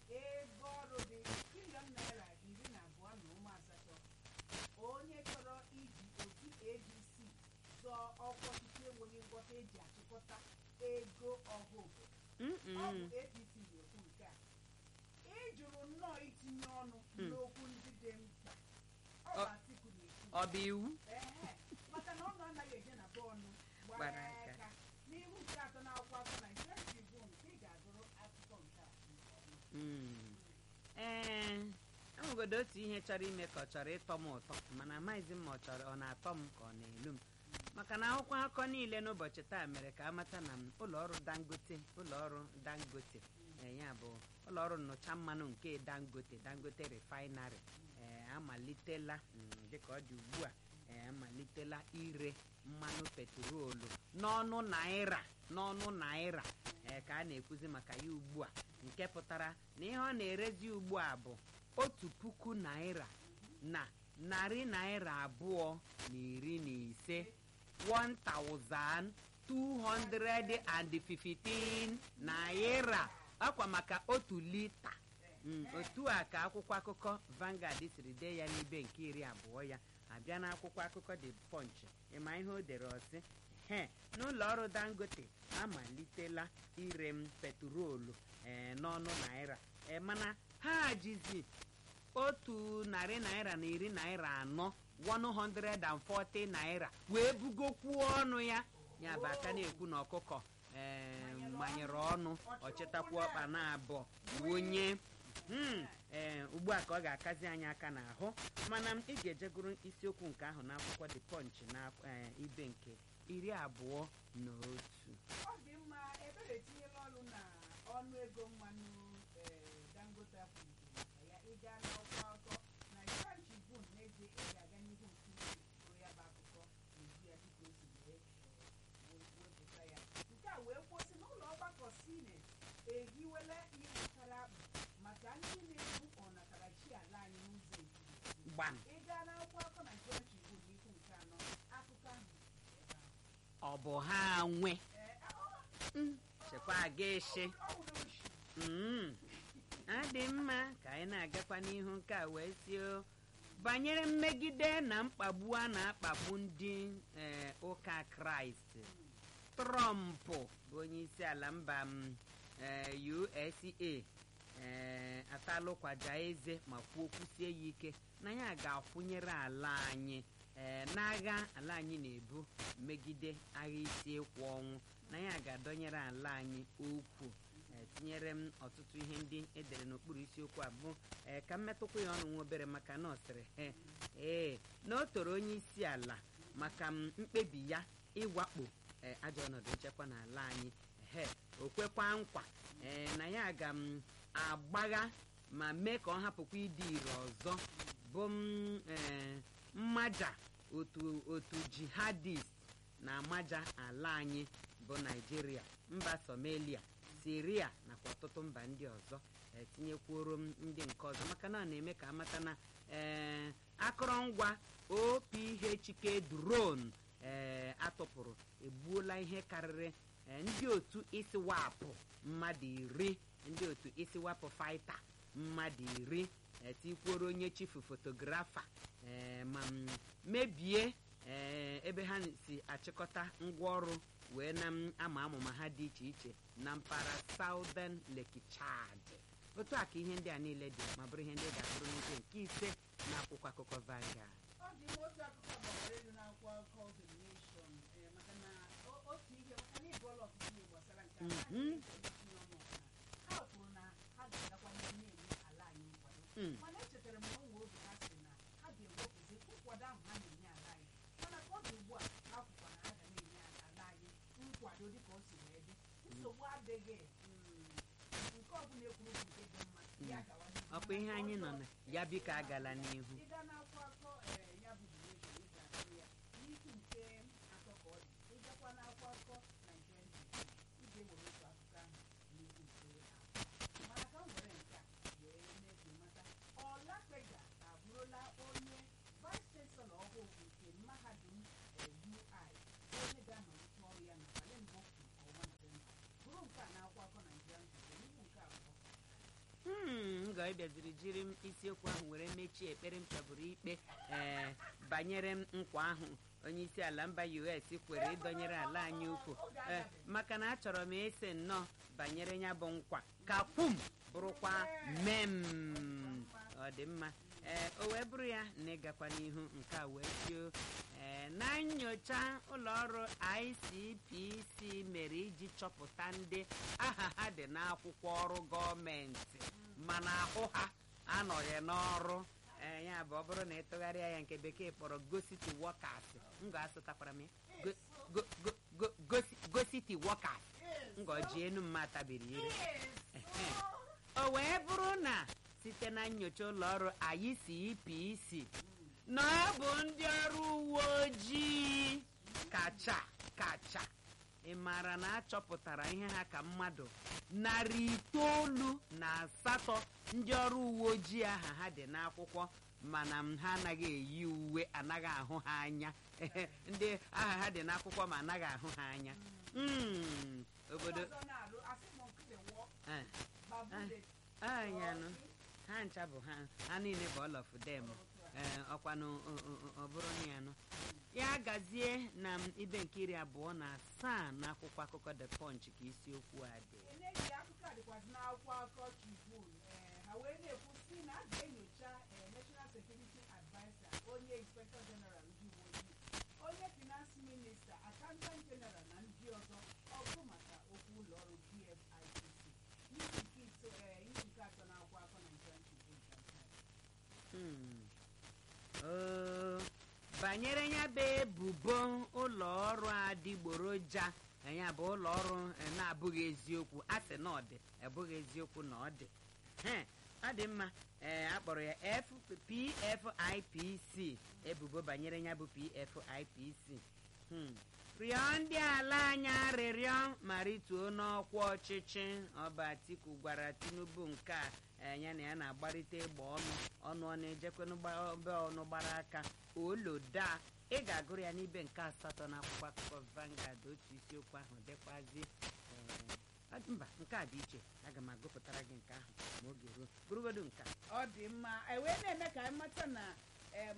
ego ọrụ dị bilion naira iri na abụọ na ụmụ asatọ onye chọrọ iji otu adc zọọ ọkwa ọchịchị enweghị ngwọta eji achịkọta ego ọha obodo ọ bụ Mm-mm. apc na-ekwu nke a ị jụrụ nnọọ itinye ọnụ n'okwu ndị dị mkpa ọ bụ Ọ- atiku na-ekwu ọ bụ iwu Ehe, maka na ọnụ anaghị eje na bọọlụ Gbara gbara aka. aka n'ihu nke atọ na-akwụkwọ akọ na Nigerian Tribune ka ị ga-agụrụ akụkọ nke a nke ọma. Mm. ee enwegodo otu ihe chọrọ ime ka ọ chọrọ ịtọ m ụtọ mana amaghịzi m ma ọ chọrọ ọ na-atọ m ka ọ na-elu m maka na akwụkwọ akụkọ niile n'ụbọchị taa mere ka amata na m ụlọọrụ dangote ụlọọrụ dangote ee, ya bụ ụlọọrụ nnụcha mmanụ nke dangote dangote refinery ee amalitela mm, dịka ọ dị ugbu a ee amalitela ire mmanụ petrolu n'ọnụ naira n'ọnụ naira ee ka a na-ekwuzi maka ya ugbu a nke pụtara na ihe ọ na-erezi ugbu a bụ otu puku naira na narị naira abụọ na iri na ise 1215 naira akwa maka otu lita Mm, otu a ka akwụkwọ akụkọ Vanguard siri dee ya n'ibe nke iri abụọ ya abịa n'akwụkwọ akụkọ The Punch ịma ihe o dere ọsị he n'ụlọ ọrụ Dangote amalitela ire m petrolu ee n'ọnụ naira ee mana ha jizi otu narị naira na iri naira anọ 140 naira wee bugokwuo ọnụ ya ya bụ aka na-ekwu na ọkụkọ ee manyere ọnụ ọchịtakwu ọkpa na abụọ wonye Hmm, ee ugbu a ka ọ ga-akazi anyị aka n'ahụ mana m ị ga-ejegoro isiokwu nke ahụ n'akwụkwọ The Punch na ee, ibe nke iri abụọ na otu ọ dị mma ebere etinyela ọnụ na ọnụ ego mmanụ ee, dangote akwụlitere maka ya ịga n'ọkwa akọ Nigerian Tribune n'ezie ị ga-aga n'ihu nke usoro ya bụ akụkọ n'ezu ya dịka o si wee ee, wee- wepụta ya nke a wee kwụsị n'ụlọ ọgbakọ sinet ehiwela ihe gbasara akpụ maka ndị na-ebu ọnatarachi ala anyị n'ụzọ ekirikiri gbam ị gaa n'akwụkwọ akọ Nigerian Tribune n'ihu nke anọ akụkọ ahụ dị ebe ahụ. ọ bụ ha nwe Ee, ọ- Mm, chekwa aga eshi ọ wụrụ oshi. Mm, adị mma ka anyị na-agakwa n'ihu nke a wee si o banyere mmegide na mkpagbu a na-akpagbu ndị ee, ụka kraịst trọmp bụ onye isi ala mba m, ee, usa ee, atalụkwaja eze ma kwuo kwusie ya ike na ya ga-akwụnyere ala anyị ee, n'agha ala anyị na-ebu megide agha isi ịkwụ ọnwụ na ya ga-adọnyere ala anyị okwu ee, tinyere m ọtụtụ ihe ndị edere n'okpuru isiokwu abụọ ee ka m metụkwu ya ọnụ nwa obere maka na ọ sịrị "He, ee na o toro onye isi ala maka m mkpebi ya ịwakpo ee, ajọ ọnọdụ nchekwa n'ala anyị he o kwekwa nkwa ee na ya ga m agbagha ma mee ka ọ hapụkwa ịdị ire ọzọ bụ m ee, mmaja otu otu jihadist na-amaja ala anyị bụ naijiria mba somalia siria nakwa ọtụtụ mba ndị ọzọ e, tinyekwuoro m ndị nke ọzọ maka na ọ na-eme ka amata na ee, akụrụngwa ophk drone ee atụpụrụ egbuola ihe karịrị ee, ndị otu isiwapụ mmadụ iri ndị otu isiwapụ faịta mmadụ iri etikwuoro onye chifu fotografa ee, ma m mebie ee, ebe ha si achịkọta ngwaọrụ wee na m ama amụma ha dị iche iche na mpaghara Southern Lake Chad otu a ka ihe ndị a niile dị ma bụrụ ihe ndị ga-abụrụ n'ihe nke ise na akwụkwọ akụkọ Vanguard ọ dị m otu akụkọ gbawara elu n'akwụkwọ akụkọ The Nation ee, maka na o- otu ihe maka na ịbụọla ọtụtụ ihe gbasara nke a ha Mhm. na-etinye ọnụ ọbụla. ha kwuru na ha ga-agakwa n'ihu na-enye ala anyị nkwado Mm. mana echetara m na onwe oge ha sị na ha ga-ewepụzi nkwado ahụ ha na-enye ala anyị mana ka ọ dị ugbu a ha kwukwa na ha ga na-enye ala anyị nkwado dịka o si wee dị nsogbu adịghị mm, nke ọbụla ekwuru bụ nke dị mma ya gawa n'ihu. ọkwa ihe anyị nọ na ya biko agala n'ihu ị gaa n'akwụkwọ akọ ee, ya bụ duration ị ga-ahụ ya n'isi nke atọ ka ọ dị ị gakwa n'akwụkwọ akọ Nigerian Tribune ị ga-ewere otu akụkọ ahụ n'isi nke abụọ mana ka m were nke a wee mee ka ị mata Ọlapega abụrụla onye vice chancellor ọhụụ nke mahadum ee, UI onye ga-amalite ọrụ ya n'abalị mbụ nke ọnwa Nọvemba bụrụ nke a n'akwụkwọ akọ Nigerian Tribune n'ihu nke abụọ Hmm, ị bịaziri jiri m isiokwu ahụ were mechie ekpere m chọburu ikpe ee banyere m nkwa ahụ onye isi ala mba us kwere ịdọnyere ala anyị ukwu ee maka na achọrọ m ese nnọọ banyere ya bụ nkwa ka kwum bụrụkwa mem ọ dị mma ee o wee bụrụ ya na ịgakwa n'ihu nke a wee tio ee na nyocha ụlọọrụ ICPC mere iji chọpụta ndị aha ha dị n'akwụkwọ ọrụ gọọmenti mana ahụ ha anọghị n'ọrụ ee ya bụ ọ bụrụ na ịtụgharịa ya nke bekee kpọrọ gositi workers m ga-asụtakwara m ya Go- go- go- go- gosi- gositi workers ngọji enu mma tabiri ire Ehe. o wee bụrụ na site na nyocha ụlọọrụ ICPC na ọ bụ ndị ọrụ uwe ojii kacha kacha ị maara na achọpụtara ihe ha ka mmadụ narị itoolu na asatọ ndị ọrụ uwe ojii aha ha dị n'akwụkwọ mana m ha anaghị eyi uwe anaghị ahụ ha anya ndị aha ha dị n'akwụkwọ ma anaghị ahụ ha anya Mm, obodo ọzọ na-alụ asị m nkịtị wụọ eh, babude anyanụ ha ncha bụ ha ha niile bụ all of them ee ọkwanụ ọ- ọ- ọ bụrụ na ya nụ ya gazie na m ibe nke iri abụọ na asaa na akwụkwọ akụkọ the punch ka isiokwu a dị n'eji akụkọ a dịkwazị n'akwụkwọ akụkọ Tribune ee ha wee na-ekwu si na a ga-enyocha ee National Security Adviser onye Inspector General ndị uwe ojii onye Finance Minister Accountant General na ndị ọzọ ọgụ maka okwu ụlọọrụ PFIPC n'ihi nke ito ee n'ihi nke atọ n'akwụkwọ akụkọ Nigerian Tribune ka nke a. Hmm. Oo, banyere ya bụ ebubo ụlọ ọrụ adịgboroja eh, ya bụ ụlọ ọrụ eh, na-abụghị eziokwu a sị na ọ dị abụghị eziokwu na ọ dị He, ọ dị mma ee akpọrọ ya F- PFIPC ebubo banyere ya bụ PFIPC Hmm. rịọ ndị ala anyị arịrịọ ma rituo n'ọkwa ọchịchị ọba Atiku gwara Tinubu nke a eh, ya na ya na-agbarịta ịgba ọnụ ọnụ ọ na-ejekwanụ gba- be ọnụ gbara aka oloda ị ga-agụrụ ya n'ibe nke asatọ na akwụkwọ akụkọ Vanguard otu isiokwu ahụ dịkwazi eh, ọ- mba nke a dị iche aga m agụpụtara gị nke ahụ ma oge ruo bụrụgodu nke a. ọ dị mma e wee na-eme ka anyị mata na em,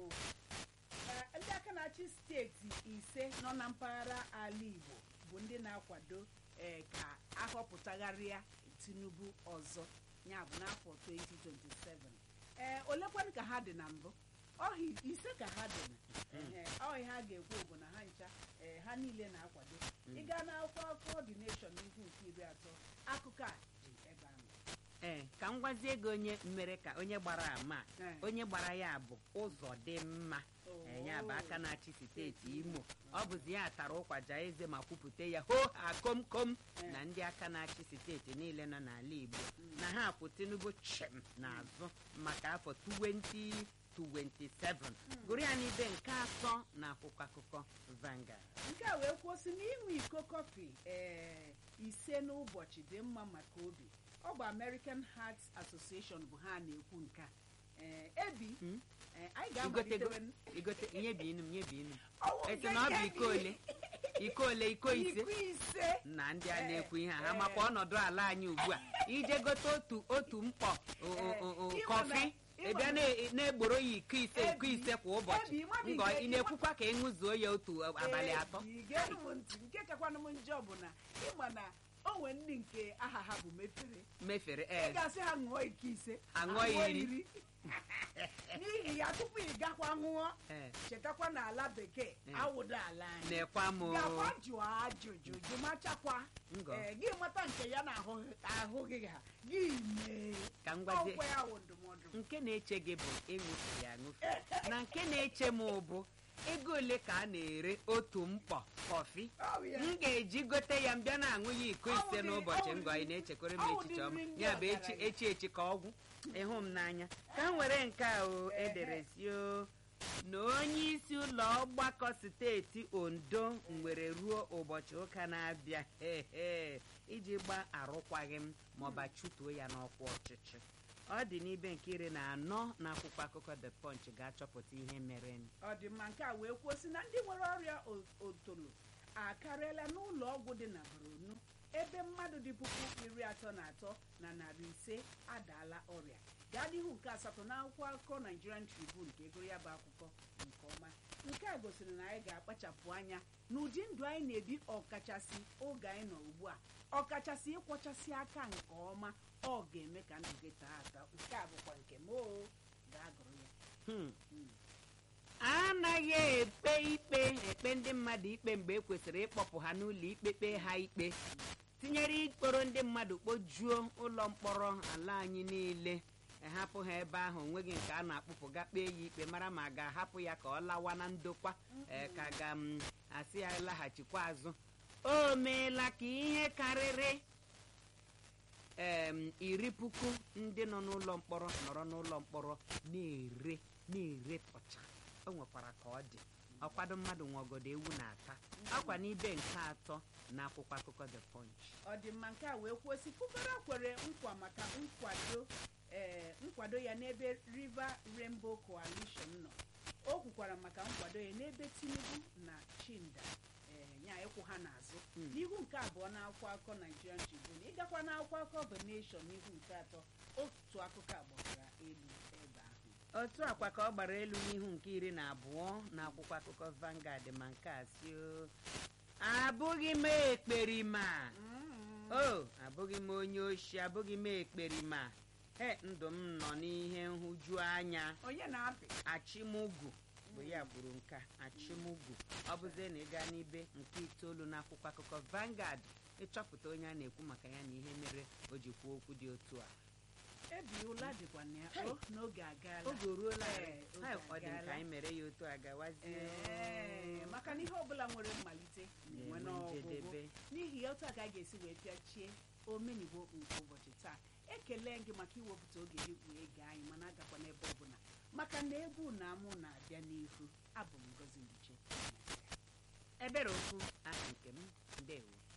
eh, ndị aka na-achị steeti ise nọ na mpaghara ala Igbo bụ ndị na-akwado eh, ka ahọpụtagharịa Tinubu ọzọ ya bụ n'afọ 2027 ee olekwanụ ka ha dị na mbụ ọhị ise ka ha dị na ehe, ọhị ha ga-ekwu bụ na ha ncha ee, ha niile na-akwado ị gaa n'akwụkwọ akụkọ dị nation n'ihu nke iri atọ akụkọ a dị ebe ahụ ee ka m gwazie gị onye mere ka onye gbara ama Eh. onye gbara ya bụ ụzọ dị mma Oh. ee, ya bụ aka na-achị steeti imo ọ bụzi ya tara ụkwaja eze ma kwupụta ya ho ha kom kom Eh. na ndị aka na-achị steeti niile nọ n'ala igbo na ha kwụ tinubu chim n'azụ maka afọ 2027 gụrụ ya n'ibe nke atọ na akwụkwọ akụkọ Vanguard nke a wee kwụsị na ịṅụ iko kọfị ee ise n'ụbọchị dị mma maka obi ọ bụ American Heart Association bụ ha na-ekwu nke a ee ebi Hmm? ee, anyị igotego ga-amalitewe igote nye bi inu m nye bi inu m Ọwụ esi na ọ bụ nke iko ole iko ole iko ise iko ise na ndị a Eh, na-ekwu ihe a ha eh. makwa ọnọdụ ala anyị ugbu a ije gote otu otu mkpọ o- o- o- o- Eh, kọfị ịma na- ịbịa na- na-egboro ya iko ise iko Ebi, ise kwa ụbọchị Ebi, ịma bụ ngọ nke- ị na-ekwukwa ka ị ṅụzuo ya otu abalị Ee, atọ ị ga-enu m ntị nke kakwanụ m njọ bụ na ịma na o nwee ndị nke aha ha bụ mefere mefere ị ee ga-asị ha ṅụọ iko ise Ha ṅụọ iri. n'ihi ya tupu ị gakwa ṅụọ ee chetakwa na ala bekee Eh. awụdo ala anyị na-ekwa m gakwa jụọ ajụjụ jụmachakwa ngọ ee gị mata nke ya na ahụ ahụghị ha gị mee ka m gwazie ọkwa ya wụ ndụmọdụ nke na-eche gị bụ ịṅụfe ya aṅụfe na nke na-eche m bụ ego ole ka a na-ere otu mkpọ kọfị Ọ bụ ya. m ga-eji gote ya m bịa na-aṅụ ya iko Ọ ise wụ dị- n'ụbọchị ọ wụ ngọ ị dị- na-echekwara m ọ wụ echiche dị ọma nri ndị ya bụ echi ọgaranya. echi echi ka ọgwụ ịhụ m n'anya ka m were nke a o edere si o na onye isi ụlọ ọgbakọ steeti ondo nwere ruo ụbọchị ụka na-abịa hehe iji gba arụkwaghị m maọba chụtuo ya n'ọkwa ọchịchị ọ dị n'ibe nke iri na anọ na akwụkwọ akụkọ the punch ga-achọpụta ihe mere ọ dị mma nke a wee kwuo sị na ndị nwere ọrịa o- otolo akarịala n'ụlọ ọgwụ dị na Borno ebe mmadụ dị puku iri atọ na atọ na narị ise adaala ọrịa gaa n'ihu nke asatọ n'akwụkwọ akụkọ Nigerian Tribune ka egoro ya bụ akwụkwọ nke ọma nke a gosiri na anyị ga-akpachapụ anya n'ụdị ndụ anyị na-ebi ọkachasị oge anyị nọ ugbu a ọkachasị ịkwọchasị aka nke ọma ọ ga-eme ka ndụ gị taa ata nke a bụkwa nke m o ga-agụrụ ya Hmm. Mm. anaghị ekpe ikpe ekpe ndị mmadụ ikpe mgbe e kwesịrị ịkpọpụ ha n'ụlọ ikpe kpee ha ikpe tinyere ikporo ndị mmadụ kpojuo ụlọ mkpọrọ ala anyị niile ehapụ ha ebe ahụ onweghị nke a na-akpụpụ ga kpee ya ikpe mara ma a ga-ahapụ ya ka ọ lawa na ndokwa ee, ka ga m asị ya laghachikwa azụ o meela ka ihe karịrị em, iri puku ndị nọ n'ụlọ mkpọrọ nọrọ n'ụlọ mkpọrọ na-ere na-ere pụcha o nwekwara ka ọ dị ọkwado mmadụ nweogodo ewu na-ata akwa n'ibe nke atọ na akwụkwọ akụkọ the punch ọ dị mma nke a wee kwuo si Fubara kwere nkwa maka nkwado ee nkwado ya n'ebe River Rainbow Coalition nọ o kwukwara maka nkwado ya n'ebe Tinubu na Chinda ee ya ịkwụ ha n'azụ Mm. n'ihu nke abụọ na akwụkwọ akụkọ Nigerian Tribune ịgakwa na akwụkwọ akụkọ The Nation n'ihu nke atọ otu akụkọ a gbasara elu ebe ahụ otu akwa ka ọ gbara elu n'ihu nke iri na abụọ na akwụkwọ akụkọ Vanguard ma nke a si o abụghị m ekperima o abụghị m onye oshi abụghị m ekperima he ndụ m nọ n'ihe nhụju anya onye na-apị achịmugwu bụ ya kwuru nke a, achịmugwu ọ bụzie na ịga n'ibe nke itoolu n'akwụkwọ akụkọ Vanguard ịchọpụta onye a na-ekwu maka ya na ihe mere o ji kwuo okwu dị otu a ebi ụla dịkwa na ya Hey. o n'oge agaala oge o ruola Ee, oge Ha, ọ dị nke agaala. anyị mere ya otu a gawazie Ee, maka na ihe ọbụla nwere mmalite na-enwe Na-enwe n'ọgwụgwụ njedebe. n'ihi ya otu a ka a ga-esi wee pịachie omenigbo nke ụbọchị taa ekele gị maka iwepụta oge gị wee gee anyị mana agakwa n'ebe ọbụla maka na egwu na amụ na-abịa n'ihu abụ m Ngozi Nduche ebere okwu aha nke m ndewo